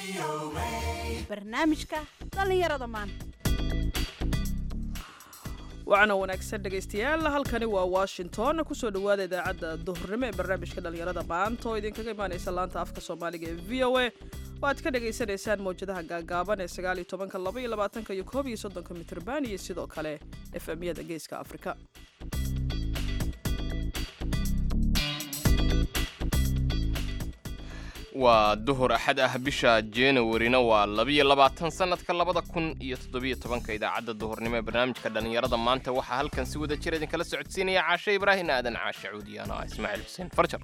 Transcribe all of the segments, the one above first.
barnaamijka dhallinyarada maanta wacana wanaagsan dhegaystayaal halkani waa washington kusoo dhowaada idaacadda duhurnimo ee barnaamijka dhallinyarada maanta oo idinkaga imaanaysa laanta afka soomaaliga ee v o a oo aad ka dhagaysanaysaan mawjadaha gaagaaban ee sagaaliyo tobanka laba iyo labaatanka iyo koob iyo soddonka mitrban iyo sidoo kale f m-yada geeska afrika waa duhur axad ah bisha januarina waa labiyo labaatan sannadka labada kun iyo toddobiyo tobanka idaacadda duhurnimo ee barnaamijka dhallinyarada maanta waxaa halkan si wada jir idinkala socodsiinaya caashe ibraahin aadan caashe cuudiyaano ah ismaaciil xuseen farjar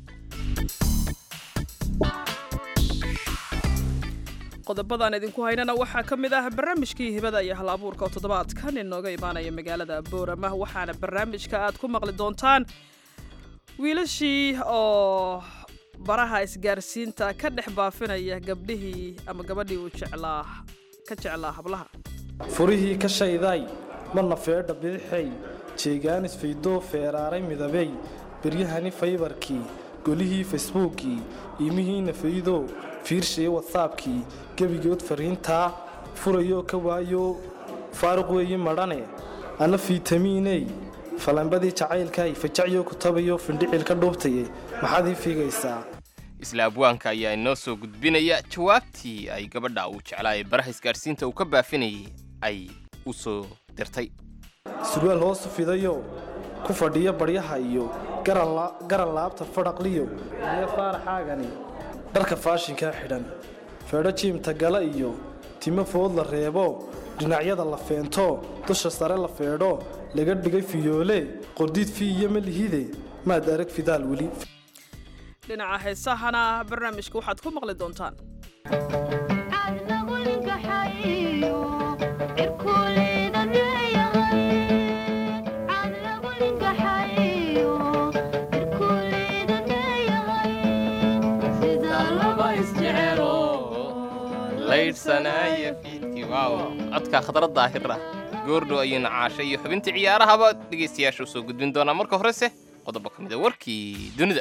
qodobadan idinku haynana waxaa ka mid ah barnaamijkii hibada iyo hal abuurka oo toddobaadkan inooga imaanaya magaalada boorama waxaana barnaamijka aad ku maqli doontaan wiilashii oo baraha isgaarsiinta ka dhex baafinaya gabdhihii ama gabadhii uu jeclaa ka jeclaa hablaha furihii ka shayday marna feedha bidixay jeegaanis faydoo feeraaray midabey beryahani faybarkii golihii facebookii iimihiina faydoo fiirshayo watsaabkii gebigood fariintaa furayoo ka waayo faaruq weeyi madhane anna fiitamiiney falanbadii jacaylkay fajacyo kutabayo findhicil ka dhuubtaye maxaad ii fiigaysaa isla abwaanka ayaa inoo soo gudbinaya jawaabtii ay gabadha uu jeclaa ee baraha isgaadhsiinta uu ka baafinayay ay u soo dirtay surwaal hoosu fidayo ku fadhiya baryaha iyo garan laabta fadhaqliyo iyo faaraxaagani dharka faashinkaa xidhan feedho jiimta gala iyo timo food la reebo dhinacyada la feento dusha sare la feedho laga dhigay fiyoole qordiid fi iyo malihide maad arag fidaal weli dhinaca heesahana barnaamijka waxaad ku maqli doontaan codka khadra daahira goordhow ayuuna caasha iyo xubintii ciyaarahaba dhegaystayaasha u soo gudbin doonaa marka horese qodobo ka mida warkii dunida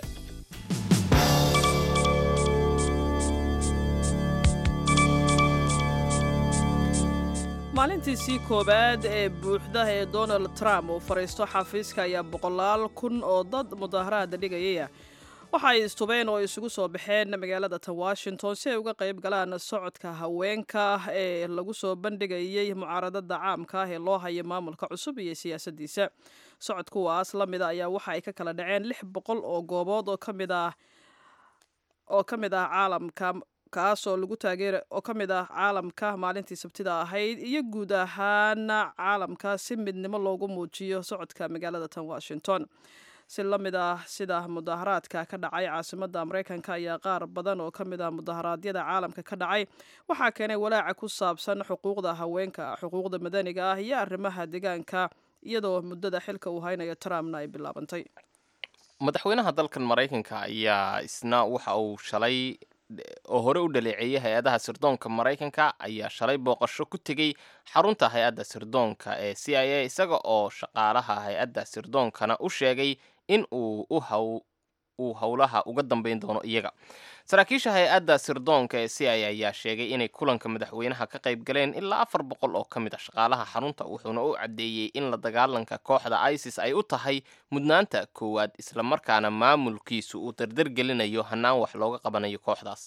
maalintiisii koowaad ee buuxda ee donald trump uu fadhiisto xafiiska ayaa boqolaal kun oo dad mudaaharaada dhigayaya waxa ay istubeen oo isugu soo baxeen magaalada tan washington si ay uga qayb galaan socodka haweenka ee lagu soo bandhigayay mucaaradada caamka ah ee loo hayo maamulka cusub iyo siyaasadiisa socod kuwaas la mida ayaa waxa ay ka kala dhaceen lix boqol oo goobood oo kamid ah oo ka mid ah caalamka kaasoo lagu taageera oo ka mid ah caalamka maalintii sabtida ahayd iyo guud ahaan caalamka si midnimo loogu muujiyo socodka magaalada tan washington si la mid ah sida mudaaharaadka ka dhacay caasimadda maraykanka ayaa qaar badan oo ka mid ah mudaharaadyada caalamka ka dhacay waxaa keenay walaaca ku saabsan xuquuqda haweenka xuquuqda madaniga ah iyo arrimaha deegaanka iyadoo muddada xilka uu haynayo trumpna ay bilaabantay madaxweynaha dalkan maraykanka ayaa isna waxa uu shalay oo hore u dhaleeceeyay hay-adaha sirdoonka maraykanka ayaa shalay booqasho ku tegey xarunta hay-adda sirdoonka ee c i a isaga oo shaqaalaha hay-adda sirdoonkana u sheegay in uu uu howlaha uga dambeyn doono iyaga saraakiisha hay-adda sirdoonka ee c i a ayaa sheegay inay kulanka madaxweynaha ka qayb galeen ilaa afar boqol oo ka mid a shaqaalaha xarunta wuxuuna u caddeeyey in la dagaalanka kooxda isis ay u tahay mudnaanta koowaad islamarkaana maamulkiisu uu dardargelinayo hannaan wax looga qabanayo kooxdaas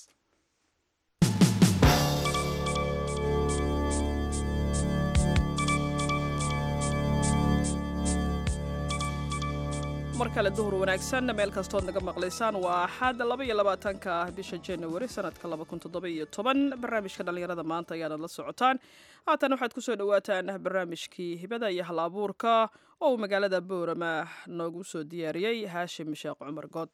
mar kale duhur wanaagsan meel kastood naga maqlaysaan waa axad laba iyo labaatanka ah bisha januari sanadka laba kun toddoba iyo toban barnaamijka dhallinyarada maanta ayaanad la socotaan haatan waxaad kusoo dhawaataan barnaamijkii hibada iyo hal abuurka oo uu magaalada boorama noogu soo diyaariyey haashim sheekh cumar good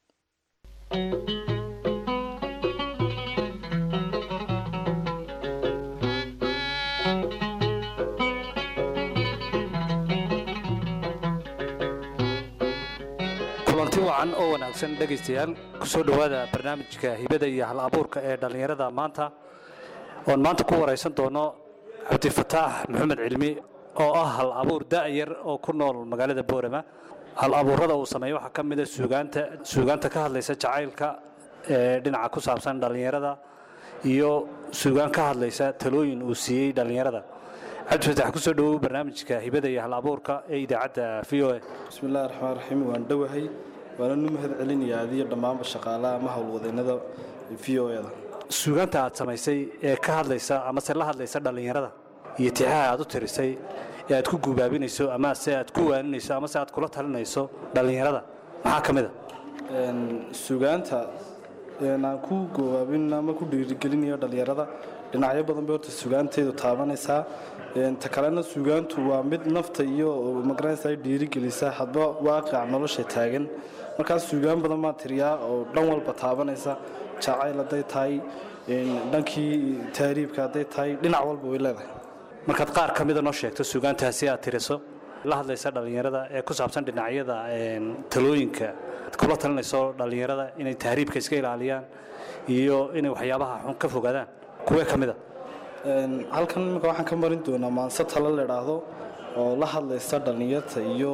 kulanti wacan oo wanaagsan dhegaystayaal ku soo dhowaada barnaamijka hibada iyo hal abuurka ee dhallinyarada maanta oon maanta ku waraysan doono cabdifataax maxamed cilmi oo ah hal abuur da'yar oo ku nool magaalada boorama hal abuurada uu sameeyo waxaa ka mid a suugaanta suugaanta ka hadlaysa jacaylka ee dhinaca ku saabsan dhallinyarada iyo suugaan ka hadlaysa talooyin uu siiyey dhallinyarada cabdifatax ku soo dhowow barnaamijka hibada iyo hal abuurka ee idaacadda v o a bismillahi raxmaan raxiim waan dhowahay waana nu mahad celinayaa adiyo dhammaanba shaqaalaha ama howlwadeennada v o da suugaanta aad samaysay ee ka hadlaysa amase la hadlaysa dhallinyarada iyo tixaha aad u tirisay ee aad ku guubaabinayso ama se aad ku waaninayso amase aad kula talinayso dhallinyarada maxaa ka mid a suugaanta aan ku goobaabin ama ku dhiirigelinayo dhallinyarada dhinacyo badan bay horta suugaanteedu taabanaysaa ta kalena suugaantu waa mid nafta iyo magaranaysa ay dhiirigelisa hadba waaqica nolosha taagan markaas suugaan badan baan tiriyaa oo dhan walba taabanaysa jacayl hadday tahay dhankii taariibka hadday tahay dhinac walba way leedahay markaad qaar ka mida noo sheegto suugaantaasi aad tiriso la hadlaysa dhallinyarada ee ku saabsan dhinacyada talooyinka aad kula talinayso dhallinyarada inay tahriibka iska ilaaliyaan iyo inay waxyaabaha xun ka fogaadaan kuwee ka mid a halkan imika waxaan ka marin doonaa maanse talo la idhaahdo oo la hadlaysa dhallinyarta iyo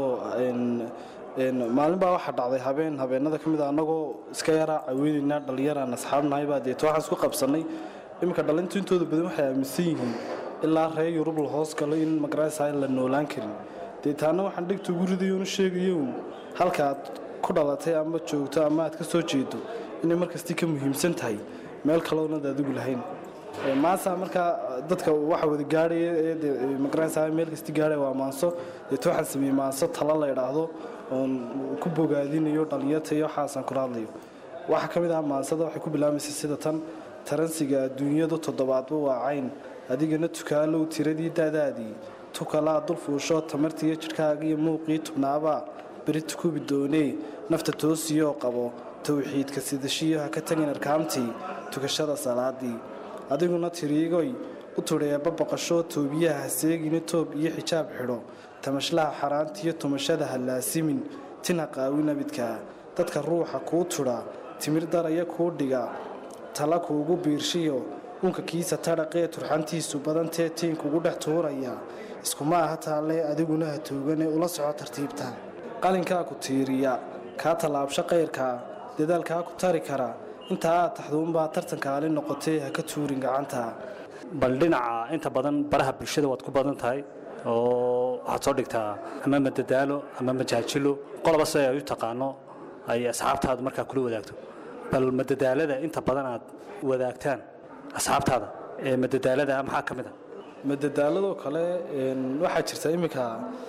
maalin baa waxaa dhacday habeen habeenada ka mid a annagoo iska yaraa caweynaynaa dhallinyaraan asxaabnahaybaa deeto waxaan isku qabsannay iminka dhallintu intooda badan waxay aaminsan yihiin ilaa reer yurub la hoos galo in magaraysa la noolaan karin deetaana waxaan dhegta ugu ridayo onu sheegayo halka aad ku dhalatay ama joogto ama aad ka soo jeedo inay markastii ka muhiimsan tahay meel kaloonad adigu lahayn maasa markaa dadka waxa wada gaadhaya ee magaraysa meel kasti gaadhaya waa maanso deeto waxaan sameeyey maanso talo la idhaahdo oon ku bogaadinayo dhallinyarta iyo waxaasaan kula hadlayo waxaa ka mid ah maansada waxay ku bilaabaysa sida tan taransiga adduunyadu toddobaadba waa cayn adigana tukaalow tiradii daadaadii tukalaa dul fuusho tamartiiyo jidhkaaga iyo muuqii tubnaabaa beri tukubi doonee nafta toosiyoo qabo towxiidka sidashiyo ha ka tagin arkaamtii tukashada salaadii adiguna tiriigoy u tudheeba baqasho toobiyaha haseegina toob iyo xijaab xidho tamashlaha xaaraantiiyo tumashada ha laasimin tina qaawi nabidkaa dadka ruuxa kuu tudha timir daraya kuu dhiga tala kuugu biirshiyo unka kiisa tadhaqee turxantiisu badantee tiinkugu dhex tuuraya iskuma aha taalle adiguna ha toogane ula soco tartiibta qalinkaa ku tiiriya kaa tallaabsho qayrkaa dadaalkaa ku tari kara intaa aad taxduunbaa tartankaali noqotee ha ka tuurin gacanta bal dhinaca inta badan baraha bulshada waad ku badan tahay oo waxaad soo dhigtaa ama madadaalo ama majaajilo qoloba si ay u taqaano ay asxaabtaadu markaa kula wadaagto bal madadaalada inta badan aad wadaagtaan asxaabtaada ee madadaalada maxaa ka mid a madadaaladoo kale waxaa jirta iminka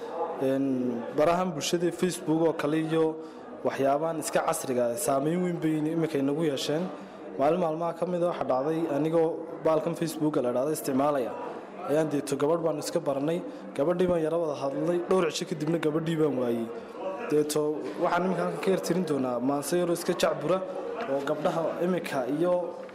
barahan bulshada facebook oo kale iyo waxyaabahan iska casriga saameyn weyn bay iminka inagu yeesheen maalin maalmaha ka mida waxaa dhacday anigoo baalkan facebooka la dhahda isticmaalaya ayaan deeto gabadh baanu iska baranay gabadhii baan yaro wada hadlay dhowr cisho kadibna gabadhii baan waayey deeto waxaan iminka halkan ka yartirin doonaa maanse yaroo iska jacbura oo gabdhaha iminka iyo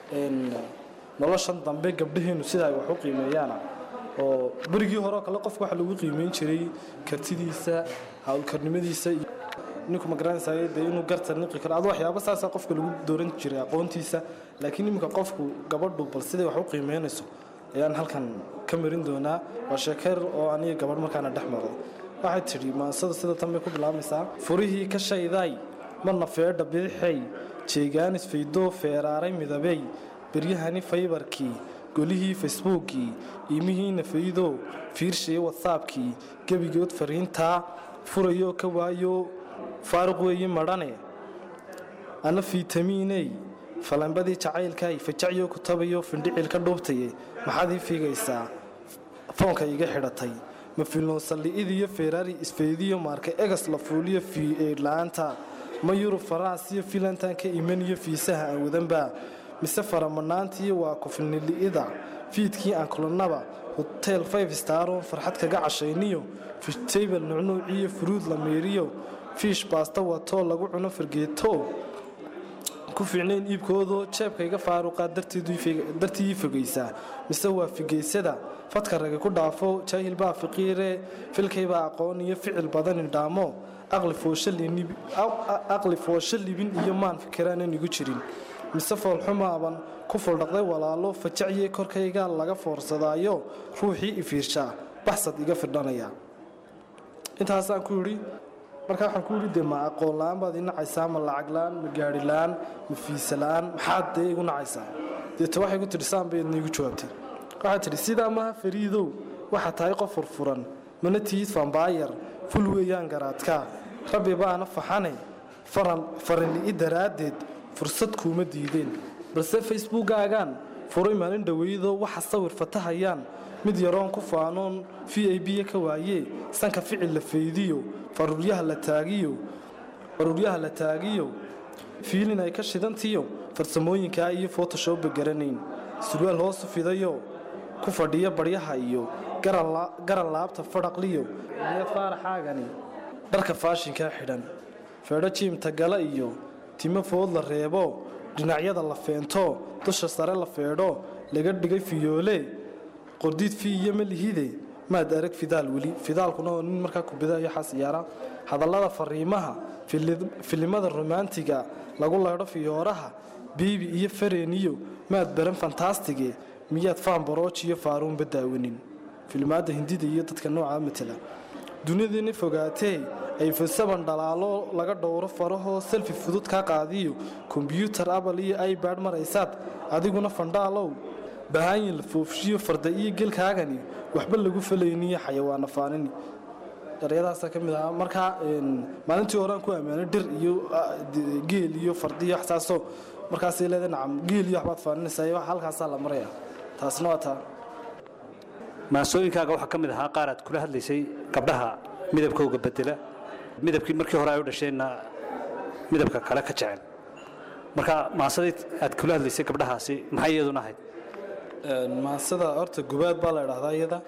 noloshan dambe gabdhaheenu sida ay wax u qiimeeyaana oo berigii hore oo kale qofka waxa lagu qiimeyn jiray kartidiisa hawlkarnimadiisa iyo ninku magaranaysayo dee inuu garta niqi karo adu waxyaaba saasaa qofka lagu dooran jiray aqoontiisa laakiin iminka qofku gabadhu bal siday wax u qiimeynayso ayaan halkan ka marin doonaa waa sheekeer oo aniga gabadh markaana dhex maray waxay tidhi maansada sida tan bay ku bilaabaysaa furihii ka shaydaay marna feedha bidixay jeegaanis faydoo feeraaray midabey beryahani faybarkii golihii facebookii iimihiina faydo fiirshay watsaabkii gebigood fariintaa furayoo ka waayo faaruq weeye madhane ana fiitamiiney falambadii jacaylkay fajacyo ku tabayo findhicil ka dhuubtaye maxaad ii fiigaysaa foonka iga xidhatay ma filnoonsali'idiyo ferari isfeydiyo maarka egas la fuuliyo fiidla-aanta ma yurub faraasiyo filantan ka imaniyo fiisaha aan wadanba mise faramanaantiiyo waa kufilnili'ida fiidkii aan kulannaba hotel five staron farxad kaga cashayniyo fishtable nucnuuciyo furuud la meeriyo fiish baasta watoo lagu cuno fargeeto ku fiicnayn iibkoodoo jeebkayga faaruqaa dartii fogaysaa mise waa figaysada fadka rage ku dhaafo jaahilbaa fiqiire filkaybaa aqoon iyo ficil badan indhaamo aqli foosho libin iyo maan fikiraanan igu jirin mise foolxumaaban ku fuldhaqday walaalo fajacye korkayga laga foorsadaayo ruuxii ifiirshaa baxsad iga fidhanaya intaasaan ku yidhi marka waxaan ku yidhi dee ma aqoon la-aan baad ii nacaysaa ma lacag la-aan ma gaari la-aan ma fiisa la-aan maxaad dee igu nacaysaa deeta waxay ku tidhi saan baydna igu jawaabtay waxaad tidhi sidaa maha fariidow waxaa tahay qof furfuran mana tihid fambaayar ful weeyaan garaadkaa rabbi baana faxane faranli'i daraaddeed fursad kuuma diideen balse facebookaagaan furay maalin dhoweydoo waxa sawir fatahayaan mid yaroon ku faanoon v i b ka waayee sanka ficil la faydiyo faruuryaha la taagiyo faruuryaha la taagiyo fiilin ay ka shidantiyo farsamooyinkaa iyo fotoshopba garanayn surwaal hoosu fidayo ku fadhiya baryaha iyo garan laabta fadhaqliyo iyo faaraxaagani dharka faashinkaa xidhan feedho jiimta gala iyo timo food la reebo dhinacyada la feento dusha sare la feedho laga dhigay fiyoole qordiid fi iyo malihide maad arag fidaal weli fidaalkuna oo nin markaa kubidayo xasiyaara hadallada fariimaha filimada romaantiga lagu leedho fiyooraha biibi iyo fareeniyo maad baran fantaastige miyaad faanbarooji iyo faaruunba daawanin filimaadda hindida iyo dadka noocaa matala duniyadiina fogaatee ay fasaban dhalaalo laga dhowro farahoo selfi fudud kaa qaadiyo kombyuutar abal iyo ibad maraysaad adiguna fandhaalow bahaayin la foofshiyo farda iyo gelkaagani waxba lagu falayniyo xayawaana faanini daryadaasa ka mid ahaa markaa maalintii horean ku ammaanay dhir iyo geel iyo fardiyo waxsaasoo markaasay leedahay nacam geel iyo waxbaad faaninaysaa halkaasaa la maraya taasna waa taa maansooyinkaaga waxaa ka mid ahaa qaar aad kula hadlaysay gabdhaha midabkooga bedela midabkii markii hore ay u dhasheenna midabka kale ka jecel marka maansadii aad kula hadlaysay gabdhahaasi maxay iyaduna ahayd maansada horta gubaad baa la idhahdaa iyada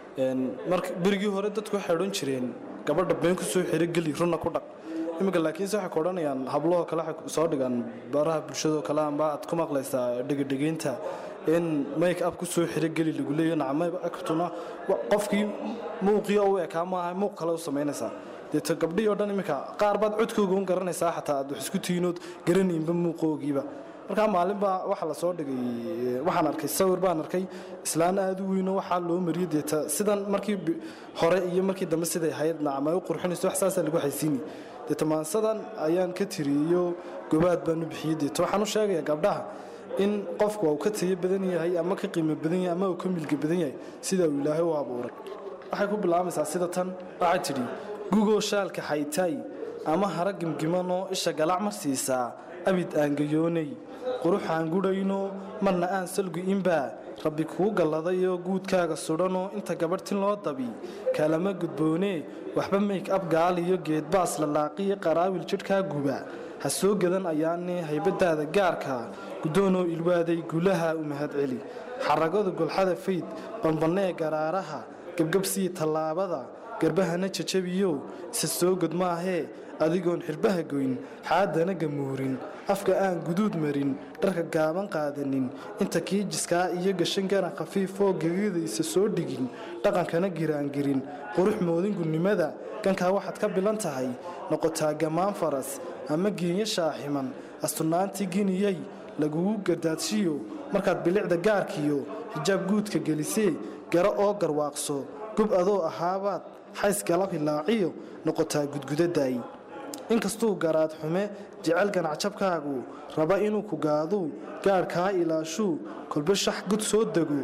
marka berigii hore dadku waxay odhan jireen gabadha been ku soo xiro geli runna ku dhaq iminka laakiinse waxay ku odhanayaan hablahoo kale waxay soo dhigaan baraha bulshadoo kale amba aad ku maqlaysaa dhegedhegeynta in make up ku soo xiro geli lagu leeyo nacmaktuna qofkii muuqii u ekaa maaha muuq kale u samaynaysaa deeto gabdhihii o dhan iminka qaar baad codkooga un garanaysaa xataa aad wax isku tiinood garanaynba muuqoogiiba markaa maalinbaa waxaa la soo dhigay waxaan arkay sawir baan arkay islaan aad u weyno waxaa loo mariyey deeta sidan markii hore iyo markii dambe siday ahayd nacam ay u qurxinayso wax saasaa lagu xaysiini deeta maansadan ayaan ka tiriyo gobaad baan u bixiyey deeta waxaan u sheegayaa gabdhaha in qofku uu ka tayo badan yahay ama ka qiimo badan yahay ama uu ka milga badan yahay sida uu ilaahay u abuuray waxay ku bilaabaysaa sida tan waxay tidhi gugoo shaalka xaytaay ama hara gimgimanoo isha galac mar siisaa abid aangayoonay quruxaan gudhayno marna aan salgu-inbaa rabbi kuu galladayoo guudkaaga sudhanoo inta gabadhtin loo dabi kalama gudboonee waxba mayk ab gaaliyo geedbaas lalaaqiyo qaraawil jidhkaa guba ha soo gadan ayaane haybadaada gaarka guddoonoo ilwaaday gulaha u mahadceli xaragada golxada fayd bambannee garaaraha gebgabsii tallaabada garbahana jajabiyo isa soo god maahee adigoon xirbaha goyn xaadana gamuurin afka aan guduud marin dharka gaaban qaadanin inta kiijiskaa iyo gashan garan khafiifoo gegida isa soo dhigin dhaqankana giraangirin qurux moodin gunnimada gankaa waxaad ka bilan tahay noqotaa gammaan faras ama geenya shaaximan astunaantii giniyay lagugu gardaadshiyo markaad bilicda gaarkiyo xijaab guudka gelisee gara oo garwaaqso gub adoo ahaabaad xays galab hilaaciyo noqotaa gudgudadaay inkastuu garaad xume jecel ganacjabkaagu raba inuu ku gaaduu gaadhkaa ilaashuu kolba shax gud soo dego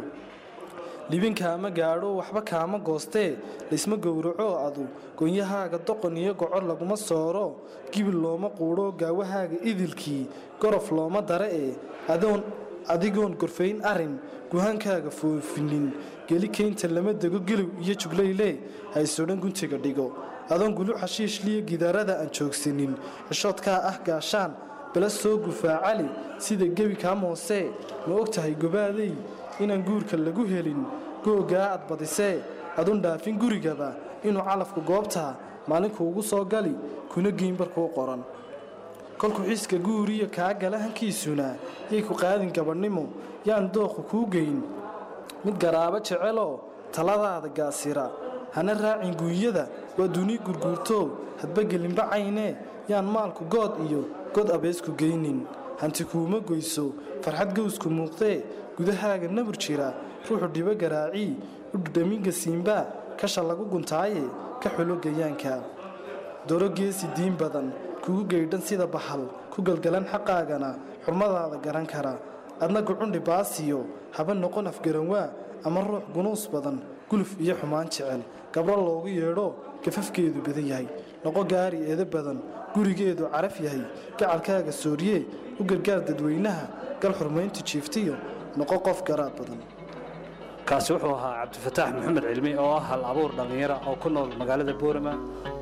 libinkaama gaadho waxba kaama goostee laysma gowraco adu gonyahaaga doqon iyo gocor laguma sooro gibil looma quudho gaawahaaga idilkii gorof looma dare ee adoon adigoon gorfayn arin guhaankaaga foofinin geli keynta lama dego gelow iyo juglayle haysodhan guntiga dhigo adoon gulu xashiishliyo gidaarada aan joogsanin xishoodkaa ah gaashaan bala soo gufaacali sida gebi kaa moosee ma og tahay gobaaday inaan guurka lagu helin googaa aad badisee adun dhaafin gurigaba inuu calafku goobtaa maalinku ugu soo gali kuna geynbarkuu qoran kolkuu xiiska guuriyo kaa gala hankiisuna yay ku qaadin gabadhnimo yaan dooqu kuu geyn mid garaabo jeceloo taladaada gaasira hana raacin guunyada waa duni gurguurtoo hadba gelinba caynee yaan maalku good iyo god abeesku geynin hanti kuuma goyso farxad gowsku muuqdee gudahaaga nabur jira ruuxu dhibo garaacii u dhudhaminga siimbaa kasha lagu guntaaye ka xulo gayaanka doro geesi diin badan kugu geydhan sida baxal ku galgalan xaqaagana xurmadaada garan kara adna gucundhi baasiyo haba noqon afgaranwaa ama ruux gunuus badan guluf iyo xumaan jecel gabro loogu yeedho gafafkeedu badan yahay noqo gaari eeda badan gurigeedu caraf yahay gacalkaaga sooriye u gargaar dadweynaha gal xurmayntu jiiftiyo noqo qof garaad badan kaasi wuxuu ahaa cabdifataax maxamed cilmi oo ah hal abuur dhallinyara oo ku nool magaalada boorama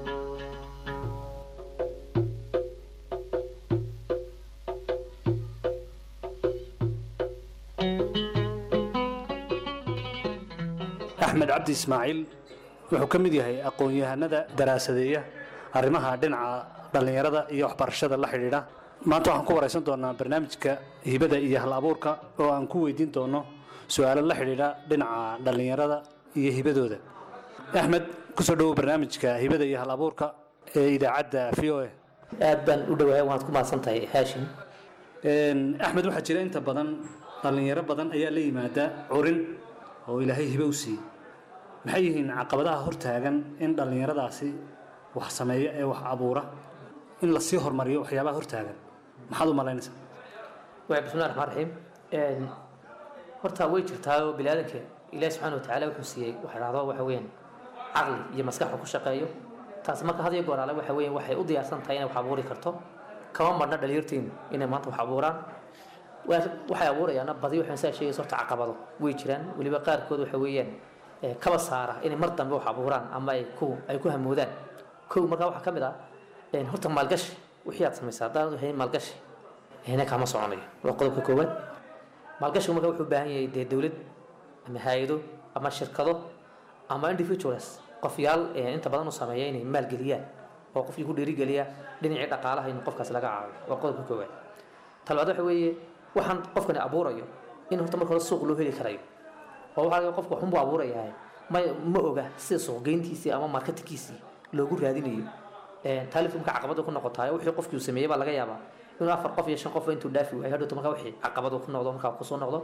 axmed cabdi ismaaciil wuxuu ka mid yahay aqoon-yahanada daraasadeeya arrimaha dhinaca dhallinyarada iyo waxbarashada la xidhiidha maanta waxaan ku waraysan doonaa barnaamijka hibada iyo hal abuurka oo aan ku weydiin doono su-aalo la xidhiidha dhinaca dhallinyarada iyo hibadooda axmed kusoo dhowow barnaamijka hibada iyo hal abuurka ee idaacadda v o a aad baan u dhowahay waad ku mahadsan tahay haashim axmed waxaa jira inta badan dhallinyaro badan ayaa la yimaada curin oo ilaahay hibe u siiyey maxay yihiin caqabadaha hortaagan in dhallinyaradaasi wax sameeya ee wax abuura in lasii hormariyo waxyaabaha hortaagan maxaad u malaynaysaa waa bismillahi raxmaan raxiim horta way jirtaa oo biniaadanka ilaahi subxaana wa tacaala wuxuu siiyey waxa dhahdo waxa weeyaan caqli iyo maskax uu ku shaqeeyo taasi marka had iyo goor ale waxa weeyaan waxay u diyaarsan tahay inay wax abuuri karto kama marna dhalinyarteenu inay maanta wax abuuraan Waa- waxay abuurayaana badi waxaan saa sheegaysa horta caqabado way jiraan weliba qaarkood waxa weeyaan eh, kaba saara inay mar dambe wax abuuraan ama ay ku ay ku hamoodaan kow markaa waxaa ka mid ah een, horta maalgashi wixii aad samaysaa haddaan hayn maalgashi hina kama soconayo waa qodobka koowaad maalgashigu marka wuxuu u baahan yahay dee dowlad ama hay-ado ama shirkado ama individuals qofyaal eh, inta badan u sameeya inay maalgeliyaan oo qofkii ku dhiirigeliya dhinacii dhaqaalaha in qofkaas laga caawiyo waa qodobka koowaad talabaad waxa weeye waxaan qofkani abuurayo in horta marka hore suuq loo heli karayo oo waxaa laga qofka waxunbuu abuurayahay ma ma oga sida suuqgeyntiisii ama marketingkiisii loogu raadinayo taalifku marka caqabada ku noqotaay wixii qofkii uu sameeyey baa laga yaabaa inuu afar qof iyo shan qof intuu dhaafi waayo hadhowto marka wixii caqabadu ku noqdo markaa kusoo noqdo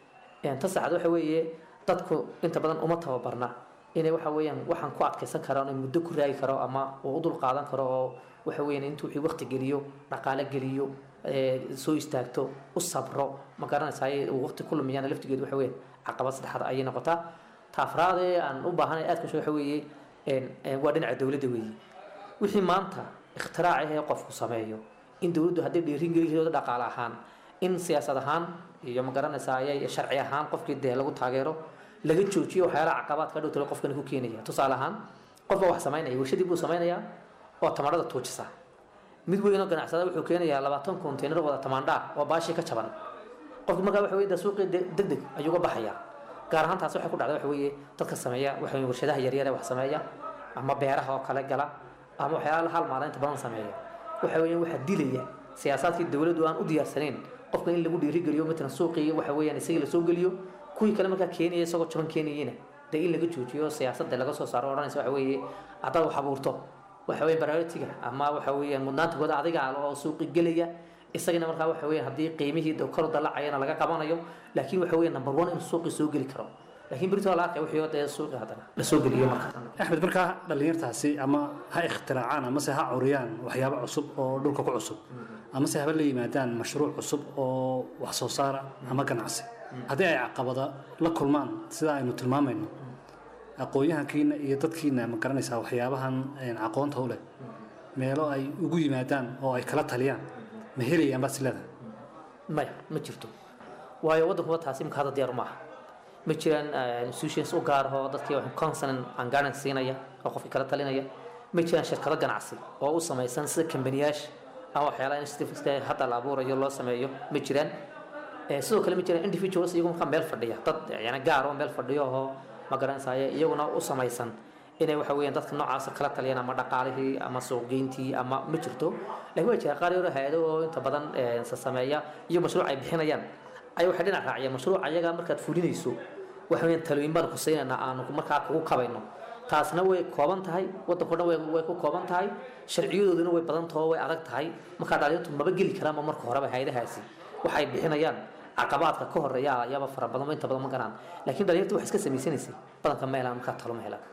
ta saxaad waxa weeye dadku inta badan uma tababarna inay waxa weeyaan waxaan ku adkaysan karaan oo muddo ku raagi karo ama uu u dul qaadan karo oo waxa weeyaan intuu wixii waqti geliyo dhaqaale geliyo ee, soo istaagto u sabro ma garanaysaay uu waqti ku lumiyana laftigeedu waxa weeyaan caqabad saddexaad ayay noqotaa ta afraad ee aan u baahanay aad kasho waxa weeye een, een, waa dhinaca dowladda weeye wixii maanta ikhtiraacah ee qofku sameeyo in dowladdu hadday dhiirigeliyooda dhaqaale ahaan in siyaasad ahaan iyo ma garanaysaa ayay sharci ahaan qofkii dee lagu taageero laga joojiyo waxyaalaha caqabaadka dhow talo qofkani ku keenaya tusaale ahaan qofba wax samaynaya warshadii buu samaynayaa oo tamarada tuujisa mid weynoo ganacsada wuxuu keenayaa labaatan konteynar wada tamaandhaa oo baashii ka jaban qofki markaa waxa weye de suuqii de- deg deg ayuu uga baxayaa gaar ahaan taasi waxay ku dhacda waxa weeye dadka sameeya waxa weye warshadaha yaryar ee wax sameeya ama beeraha oo kale gala ama waxyaala hal maalin inta badan sameeya waxa weeye waxaa dilaya siyaasaadkii dowladdu aan u diyaarsanayn qofka in lagu dhiirigeliyo matalan suuqii waxa weeyaan isagii lasoo geliyo kuwii kale markaa keenaya isagoo jaban keenayena dee in laga joojiyo siyaasadda laga soo saaro odhanaysa waxa weeye haddaad wax abuurto waxa weeye priority-ga ama waxa weeyaan mudnaanta gooda adiga ah oo suuqi gelaya isagana markaa waxa weeyaan haddii qiimihii de kor u dalacayana laga qabanayo laakiin waxa weeye number one inuu suuqi soo geli karo laakiin berito la arkay wixii dee suuqi haddana la soo geliyo markaa axmed markaa dhallinyartaasi ama ha ikhtiraacaan amase ha curiyaan waxyaabo cusub oo dhulka ku cusub amase haba la yimaadaan mashruuc cusub oo wax soo saara ama ganacsi haddii ay caqabada la kulmaan sida aynu tilmaamayno aqoon-yahankiina iyo dadkiina ma garanaysaa waxyaabahan een, aqoonta u leh meelo ay ugu yimaadaan oo ay kala taliyaan ma helayaan baad isleedahay maya ma jirto waayo waddankuba taasi imika hadda diyaar maaha ma jiraan eh, institutions u gaar ah oo dadkii wax consonant and guidance siinaya oo qofkii kala talinaya ma jiraan shirkado ganacsi oo u samaysan sida kambaniyaasha ama waxyaalaha instituteska hadda la abuurayo loo sameeyo ma jiraan Eh, sidoo kale ma jiraan individuals iyagu markaa meel fadhiya dad yani gaar oo meel fadhiyo oo ma garanaysaye iyaguna u samaysan inay waxa weeyaan dadka noocaasa kala taliyaan ama dhaqaalihii ama suuqgeyntii ama ma jirto laakiin waa jira qaar yaro hay-ado oo inta badan eh, sa sameeya iyo mashruuc ay bixinayaan ay waxay dhinac raaciyaan mashruuc ayaga markaad fulinayso waxa weeyaan talooyin baan ku siinaynaa aanu markaa kugu kabayno taasna way kooban tahay waddanko dhan way way ku kooban tahay sharciyadooduna way badan taho way adag tahay markaa dhalinyartu maba geli karaanba marka horeba hay-adahaasi waxay bixinayaan caqabaadka ka horeeya ayaaba fara badan inta badan ma garaan laakiin dhalinyartu waxay iska samaysanaysay badanka ma helaan markaa talo ma helaan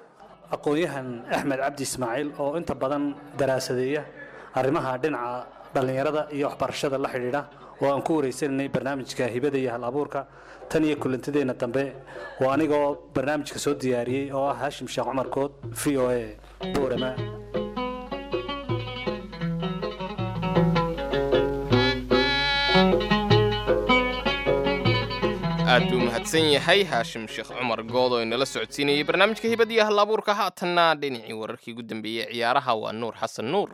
aqoon-yahan axmed cabdi ismaaciil oo inta badan daraasadeeya arrimaha dhinaca dhallinyarada iyo waxbarashada la xidhiidha oo aan ku wareysanaynay barnaamijka hibada iyo hal abuurka tan iyo kulantadeenna dambe waa anigoo barnaamijka soo diyaariyey oo ah haashim sheekh cumar kood v o a boorama aad buu mahadsan yahay haashim sheekh cumar good oo inala socodsiinayay barnaamijka hibadiyo hal abuurka haatanna dhinacii wararkii ugu dambeeyey ciyaaraha waa nuur xasan nuur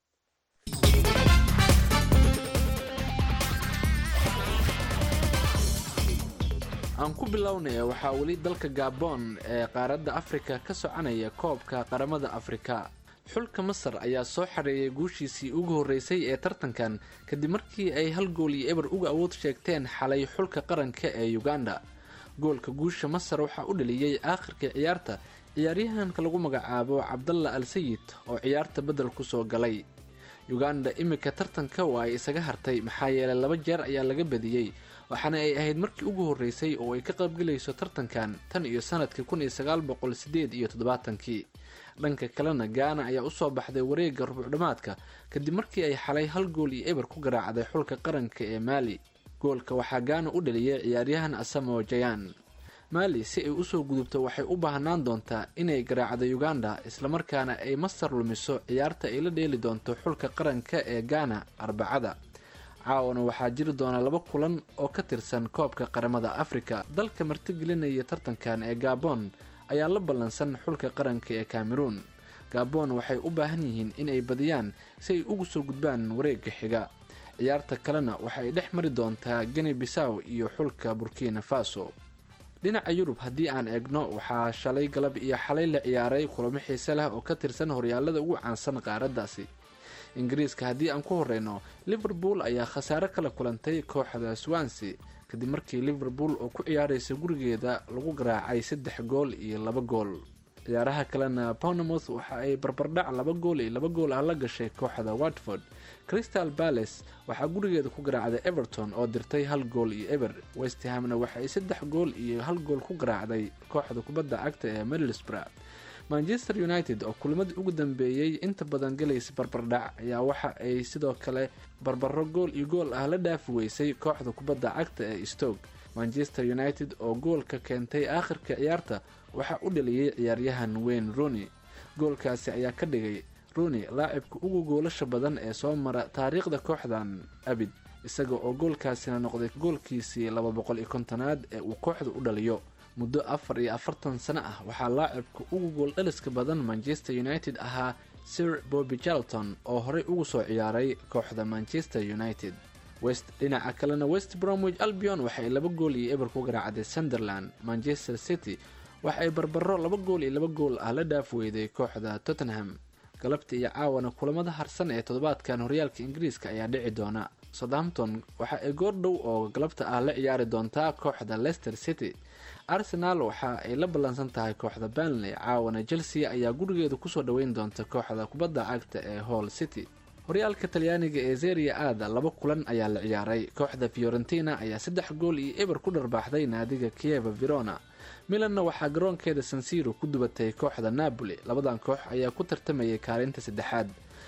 aan ku bilownaya waxaa weli dalka gaboon ee qaaradda afrika ka soconaya koobka qaramada afrika xulka masar ayaa soo xareeyay guushiisii ugu horreysay ee tartankan kadib markii ay hal gool iyo eber uga awood sheegteen xalay xulka qaranka ee uganda goolka guusha masar waxaa u dhaliyey aakhirka ciyaarta ciyaaryahanka lagu magacaabo cabdalla al sayid oo ciyaarta beddel kusoo galay uganda imika tartanka waa ay isaga hartay maxaa yeelay laba jeer ayaa laga badiyey waxaana ay ahayd markii ugu horreysay oo ay ka qaybgelayso tartankan tan iyo sanadkii kun iyo sagaal boqol sideed iyo toddobaatankii dhanka kalena gaana ayaa usoo baxday wareegga rubucdhammaadka kadib markii ay xalay hal gool iyo eber ku garaacday xulka qaranka ee maali goolka waxaa gaana u dhaliyay ciyaaryahan asamo jayan maali si ay usoo gudubto waxay u baahnaan doontaa inay garaacdo uganda islamarkaana ay masar lumiso ciyaarta ay la dheeli doonto xulka qaranka ee gaana arbacada caawana waxaa jiri doona laba kulan oo ka tirsan koobka qaramada afrika dalka martigelinaya tartankan ee gabon ayaa la ballansan xulka qaranka ee cameroon gabon waxay u baahan yihiin inay badiyaan si ay ugu soo gudbaan wareegga xiga ciyaarta kalena waxay dhex mari doontaa geni bisaw iyo xulka burkina faso dhinaca yurub haddii aan eegno waxaa shalay galab iyo xalay la ciyaaray kulamo xiise leh oo ka tirsan horyaalada ugu caansan qaaraddaasi ingiriiska haddii aan ku horeyno liverpool ayaa khasaare kala kulantay kooxda swansea kadib markii liverpool oo ku ciyaaraysa gurigeeda lagu garaacay saddex gool iyo laba gool ciyaaraha kalena bournemouth waxa ay barbardhac laba gool iyo laba gool ah la gashay kooxda watford crystal palace waxaa gurigeeda ku garaacday everton oo dirtay hal gool iyo eber westhamna waxa ay saddex gool iyo hal gool ku garaacday kooxda kubadda cagta ee middlesbrough manchester united oo kulimadii ugu dambeeyey inta badan galaysa barbardhac ayaa waxa ay sidoo kale barbaro gool iyo gool ah la dhaafi weysay kooxda kubadda cagta ee stoke manchester united oo goolka keentay aakhirka ciyaarta waxaa u dhaliyey ciyaaryahan wayne rooney goolkaasi ayaa ka dhigay rooney laacibka ugu goolasha badan ee soo mara taariikhda kooxdan abid isaga oo goolkaasina noqday goolkiisii laba boqol iyo kontonaad ee uu kooxda u dhaliyo muddo afar iyo afartan sano ah waxaa laacibka ugu gool dhaliska badan manchester united ahaa sir bobby charlton oo horey ugu soo ciyaaray kooxda manchester united west dhinaca kalena west bromwich albion waxay laba gool iyo eber ku garaacday sunderland manchester city waxa ay barbaro laba gool iyo laba gool ah la dhaaf weyday kooxda tottenham galabta iyo caawana kulamada harsan ee toddobaadkan horyaalka ingiriiska ayaa dhici doona southampton waxa ay goordhow oo galabta ah la ciyaari doontaa kooxda leicester city arsenal waxa ay la ballansan tahay kooxda banley caawana chelsea ayaa gurigeeda kusoo dhoweyn doonta kooxda kubadda cagta ee hall city horyaalka talyaaniga ee zeria aada laba kulan ayaa la ciyaaray kooxda fiorentina ayaa saddex gool iyo eber ku dharbaaxday naadiga kieva verona milanna waxaa garoonkeeda sansiro ku dubatay kooxda napoli labadan koox ayaa ku tartamayay kaalinta saddexaad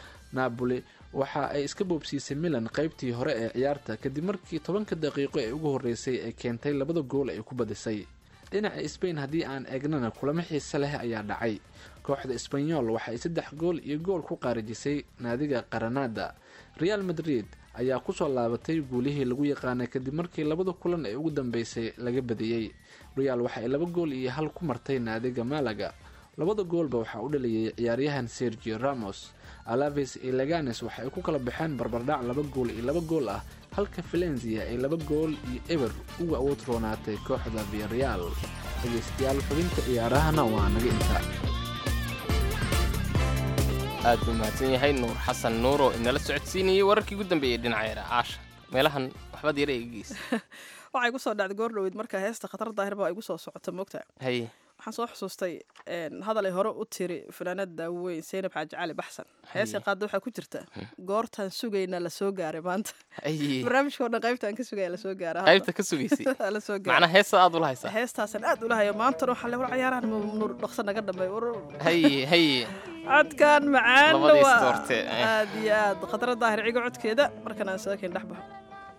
napoli waxa ay iska boobsiisay milan qaybtii hore ee ciyaarta kadib markii tobanka daqiiqo ee ugu horreysay ay keentay labada gool ay ku badisay dhinaca sbain haddii aan eegnana kulamo xiise leh ayaa dhacay kooxda sbanyol waxaay saddex gool iyo gool ku qaarijisay naadiga qaranada real madrid ayaa kusoo laabatay guulihii lagu yaqaanay kadib markii labada kulan ee ugu dambeysay laga badiyey real waxa ay laba gool iyo hal ku martay naadiga malaga labada goolba waxaa u dhaliyay ciyaaryahan sergio ramos alaves iyo leganes waxa ay ku kala baxeen barbardhac laba gool iyo laba gool ah halka valenzia ay laba gool iyo eber uga awood roonaatay kooxda viareal dhegeystayaal xubinta ciyaarahana waa naga intaa aad buu mahadsan yahay nuur xasan nuur oo inala socodsiinayay wararkii ugu dambeeyey dhinaca yara caasha meelahan waxbaad yara egegeys waxay gu soo dhacday goor dhaweyd markaa heesta khatar daahir baa igu soo socota moogta haye waxaan soo xusuustay een, hadal ay hore u tiri fanaanada weyn seynab xaaji cali baxsan heesay qaadda waxaa ku jirta goortaan sugayna la soo gaaray maanta Ay, barnaamijka oo dhan qaybtaan ka sugaya la soo gaara qaybta ka sugaysay la soo gaara macnaa heesa aad ula haysaa heestaasaan aad ula hayo maantana waxaa le war cayaarahan nuur dhaqso naga dhamay war haye haye codkan macaanna Labadiis waa doorte, eh. aad iyo aad khadra daahir cigo codkeeda markan aan saakin dhex baxo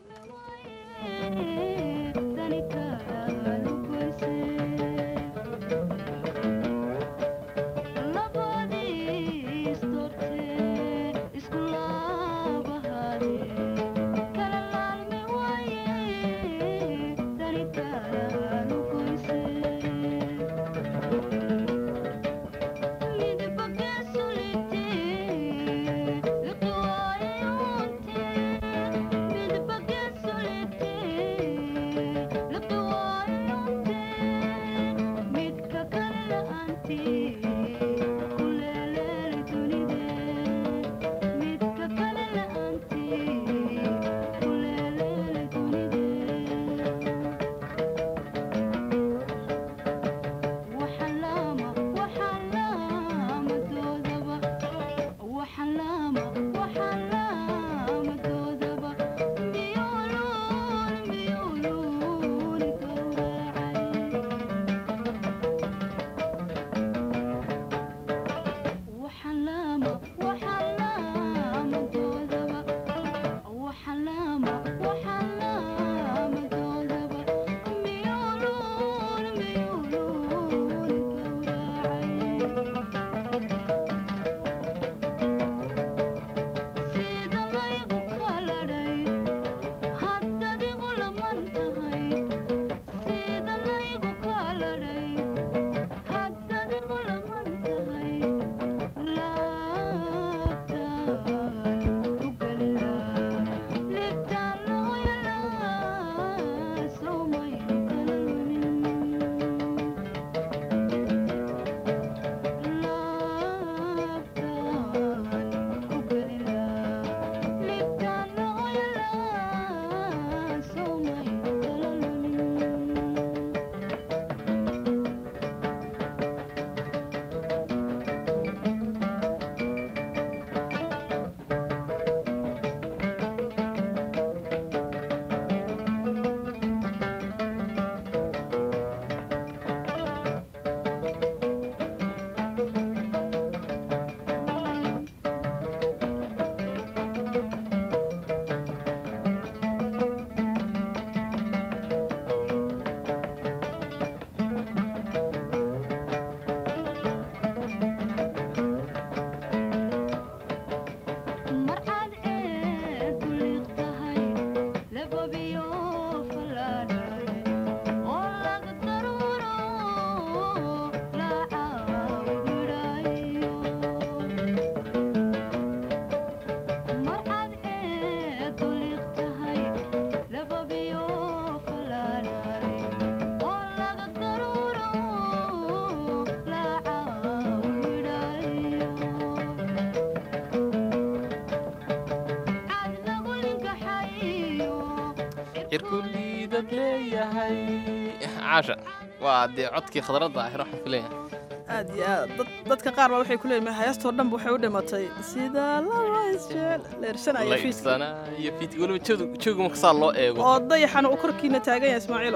cirkuliidad leeyahay caasha waa dee codkii khadradda ahir waxaan filayaa aad iyo aad dad- dadka qaar baa waxay ku leeyihin heestoo dhanba waxay u dhimatay sida laba isjeel leersanaya fiiska laybsana iyo fiit weliba joog- jooga marka saa loo eego oo dayaxana uu korkiina taagan yahay ismaaciilo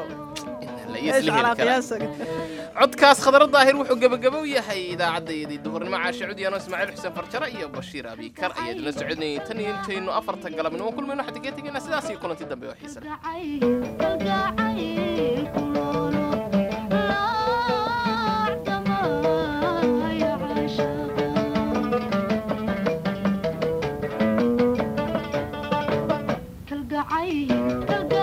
la eesh isla calaa heli karaa qiyaasaga codkaas khadra daahir wuxuu gebagabo u yahay idaacaddayadii duhurnimo caashe cudiyano ismaaciil xuseen farjare iyo bashiir abiikar ayaa idinla socodnayay tan iyo intaynu afarta galabnimo kulmayno waxaan tegee tegaynaa sidaas iyo kulanti dambe oo xiisa leh kalgacayl